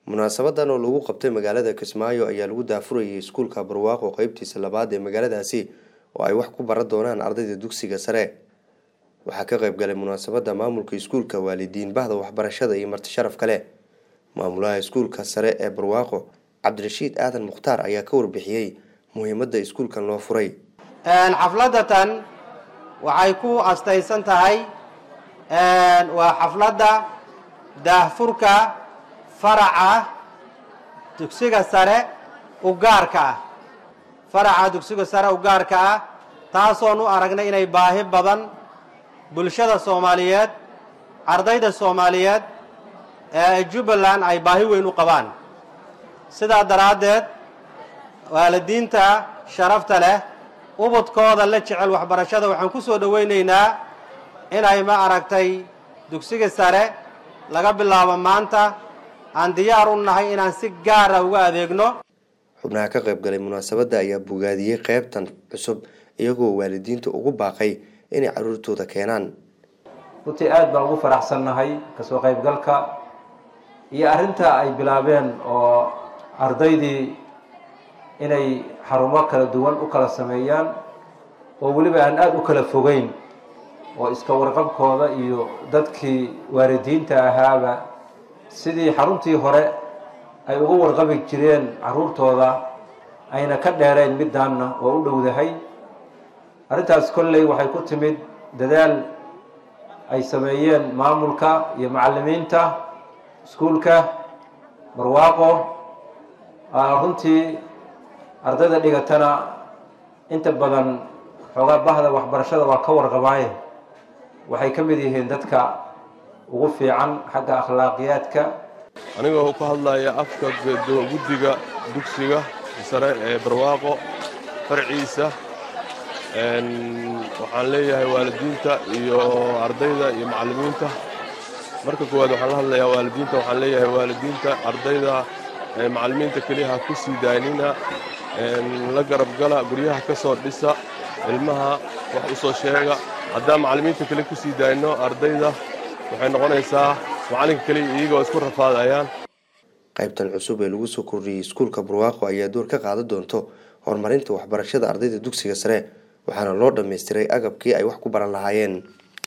munaasabadan oo lagu qabtay magaalada kismaayo ayaa lagu daafurayay iskuulka barwaaqo qeybtiisa labaad ee magaaladaasi oo ay wax ku baran doonaan ardayda dugsiga sare waxaa ka qeyb galay munaasabada maamulka iskuulka waalidiin bahda waxbarashada iyo marti sharaf kale maamulaha iskuulka sare ee barwaaqo cabdirashiid aadan mukhtaar ayaa ka warbixiyey muhiimada iskuulkan loo furay xafladatan waxay ku astaysan tahay waa xafladda daahfurka faraca dugsiga sare u gaarka ah faraca dugsiga sare u gaarka ah taasoon u aragnay inay baahi badan bulshada soomaaliyeed ardayda soomaaliyeed ee jubbaland ay baahi weyn u qabaan sidaa daraaddeed waalidiinta sharafta leh ubadkooda la jecel waxbarashada waxaan ku soo dhowaynaynaa inay ma aragtay dugsiga sare laga bilaabo maanta aan diyaar u nahay inaan si gaara uga adeegno xubnaha ka qayb galay munaasabadda ayaa bogaadiyey qeybtan cusub iyagoo waalidiinta ugu baaqay inay caruurtooda keenaan runtii aad baan ugu faraxsannahay kasoo qaybgalka iyo arrinta ay bilaabeen oo ardaydii inay xarumo kala duwan u kala sameeyaan oo weliba aan aada u kala fogeyn oo iska warqabkooda iyo dadkii waalidiinta ahaaba sidii xaruntii hore ay uga warqabi jireen caruurtooda ayna ka dheerayn middaanna oo u dhowdahay arrintaas kolley waxay ku timid dadaal ay sameeyeen maamulka iyo macallimiinta iskuulka barwaaqo runtii ardayda dhigatana inta badan xoogaa bahda waxbarashada waa ka warqabaaye waxay ka mid yihiin dadka ugu fiican xagga akhlaaqiyaadka anigoo ku hadlaya afka guddiga dugsiga sare ee barwaaqo farciisa waxaan leeyahay waalidiinta iyo ardayda iyo macallimiinta marka koowaad waxaan la hadlayaa waalidiinta waxaan leeyahay waalidiinta ardayda macallimiinta keliya ha ku sii daanina la garabgala guryaha ka soo dhisa ilmaha wax u soo sheega haddaan macallimiinta kale ku sii daayno ardayda waxay noqonaysaa macallinka keliya iyagoo isku rafaadayaan qaybtan cusub ee lagu soo kordhiyey iskuulka barwaaqo ayaa door ka qaadan doonto horumarinta waxbarashada ardayda dugsiga sare waxaana loo dhammaystiray agabkii ay wax ku baran lahaayeen